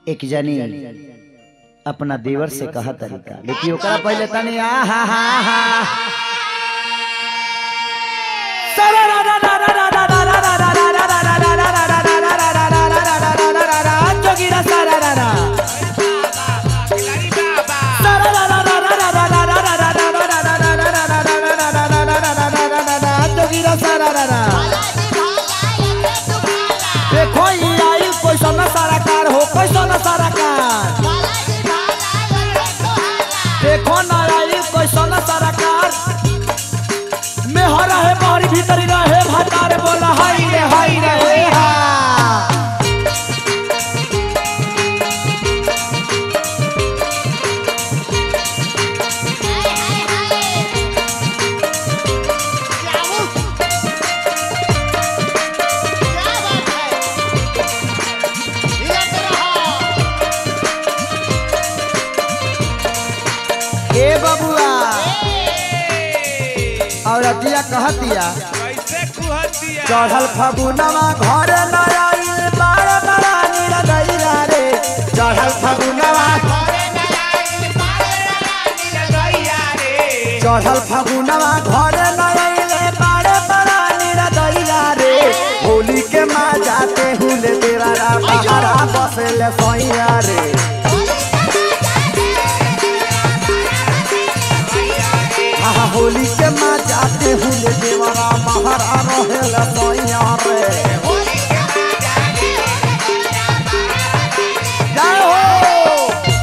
एक जनी अपना देवर से कहा तरीका लेकिन ओकरा पहले तनी आ हा हा हा जोगिरा सारा जोगिरा सारा देखो ये आई कोई सोना सारा कार हो कोई सोना सारा कार देखो ना आई कोई सोना सारा कार में हरा है बाहरी भीतरी रहे भातार बोला हाय रे हाय रे हे हा ए बबुआ और अतिया कहतिया कैसे कुहतिया चढ़ल फगुनवा घर न आइल बार बड़ा निरदैया रे चढ़ल फगुनवा चढ़ल फगुनवा घर न आइल बार बड़ा निरदैया रे होली के माँ जाते हुले देवरा बहरा बसेले सैया रे आहा होली के माँ जाते हुले देवरा बहरा रहेले सैया रे जय हो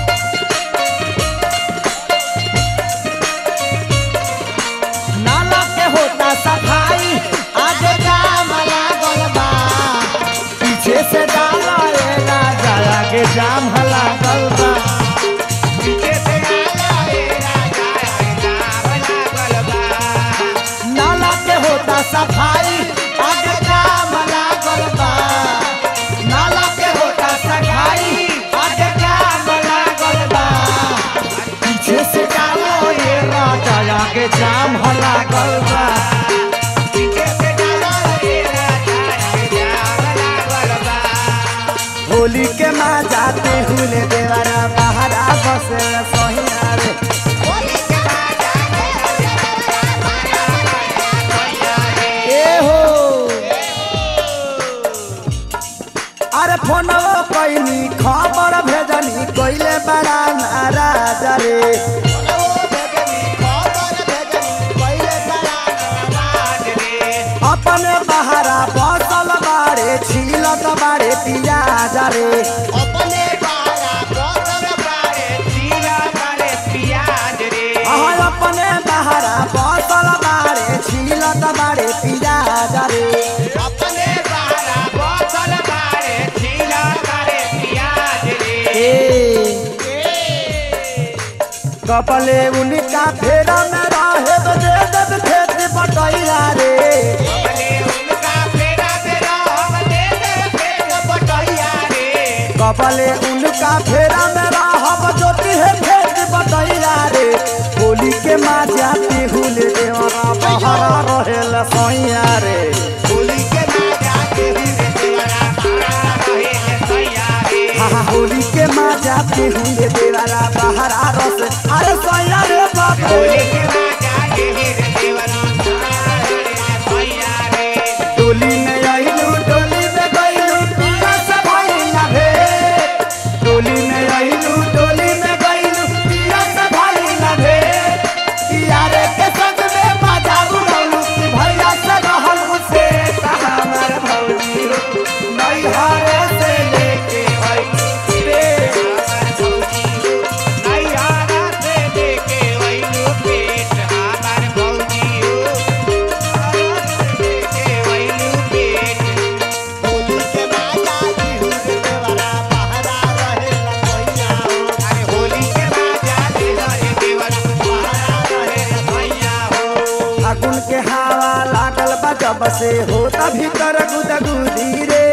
नाला के होता सफाई आज काम लागल बा पीछे से डाला रे राजा आगे जाम लागल बा नाला के होता सफाई आज काम लागल बा नाला के होता सफाई आज काम लागल बा पीछे से डालो ये राजा आगे जाम लागल बा होली के माँ जाते हुले देवरा बहरा बसे सहिया रे ए हो अरे फोनवा कैनी खबर भेजनी कइले बड़ा नाराज रे अपने बहरा बसल बाड़े छीलत बाड़े पियाज रे अहाँ अपने बहरा बसल बाड़े छीलत बाड़े पियाज रे कपले उनका फेरा में रहे तो दे दे खेत पटैया रे कपले उनका फेरा में रहब ज्योति है खेत पटैया रे होली के माँ जाती हुले देवरा बहरा रहेल सैया रे हाँ हाँ, होली के माँ जाती हुले देवरा बहरा रस अरे सैया रे बाप रे टोली में आइलू टोली में गइलू पिया से भइला भेट टोली में आइलू टोली में गइलू पिया से भइला भेट यारे के संग में मजा उड़ौलू कि भैया से रहल उसे हमर भौजी नहीं हारे से लेके आई रे फागुन के हवा लागल बा जब से होता भीतर गुदगुदी रे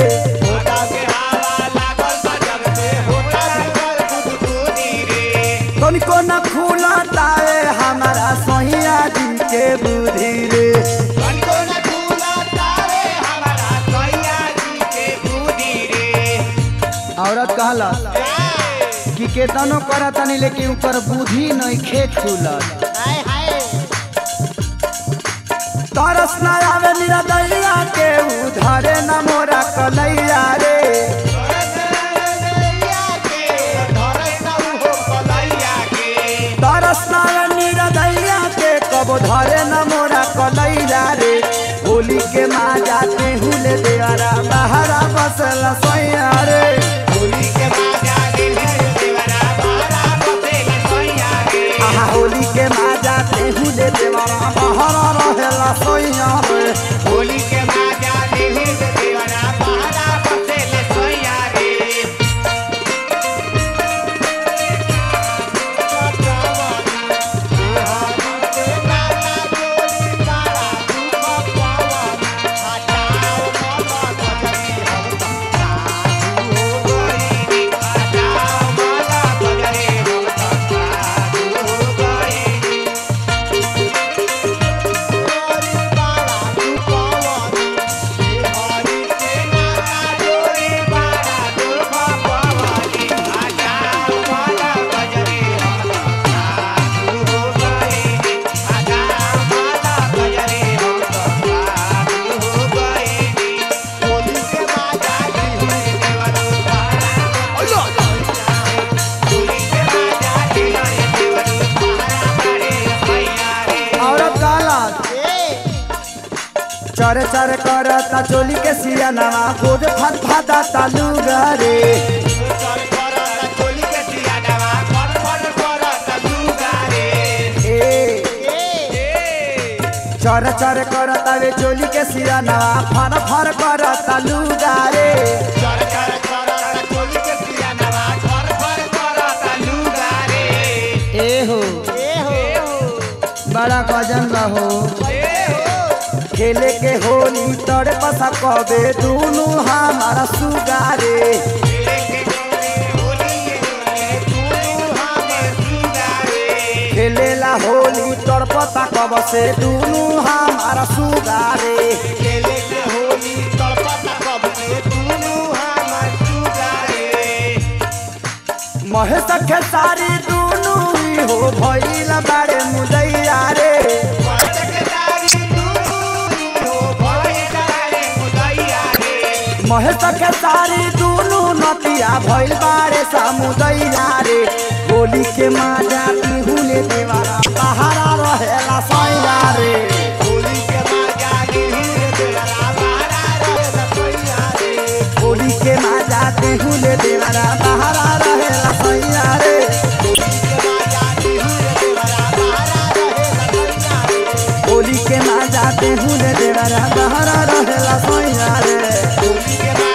तनिको न खुला ताए हमारा सैया जी के बुद्धि रे औरत कहला कि केतनो करतनी लेकिन ऊपर बुद्धि नहीं खे खुलत हाय हाय तरस न आवे निरदैया के उधरे न मोरा कलैया रे तरस न आवे निरदैया के कब धरे न मोरा कलैया रे होली के माँ जाते हुले देवरा बहरा बसल सैया रे आहा होली के माँ जाते हुले देवरा बहरा रहेला सैया रे होली के बाजा देवी देवरा पहाड़ा बसेले सोया रे औरत गालत चरे चरे करता चोली के सिया नवा गोद फत फता तालू गरे ए चर चर करता वे चोली के सिया नवा फर फर करता लू गरे ए हो बड़ा गजन रहो खेले के होली तोरे पसा कबे दुनु हमारा सुगारे खेलेला होली तोर पता कब से दुनु हमारा सुगारे महेश खेसारी दुनु ही हो भइला बारे मुदैया रे महेश खेसारी दुनु नतिया भइल बारे समुदैया रे होली के माजा पिहुले देवारा सहारा रहेला सैया रे होली के माजा पिहुले देवारा सहारा रहेला सैया रे होली के माजा पिहुले देवारा सहारा रहेला सैया रे होली के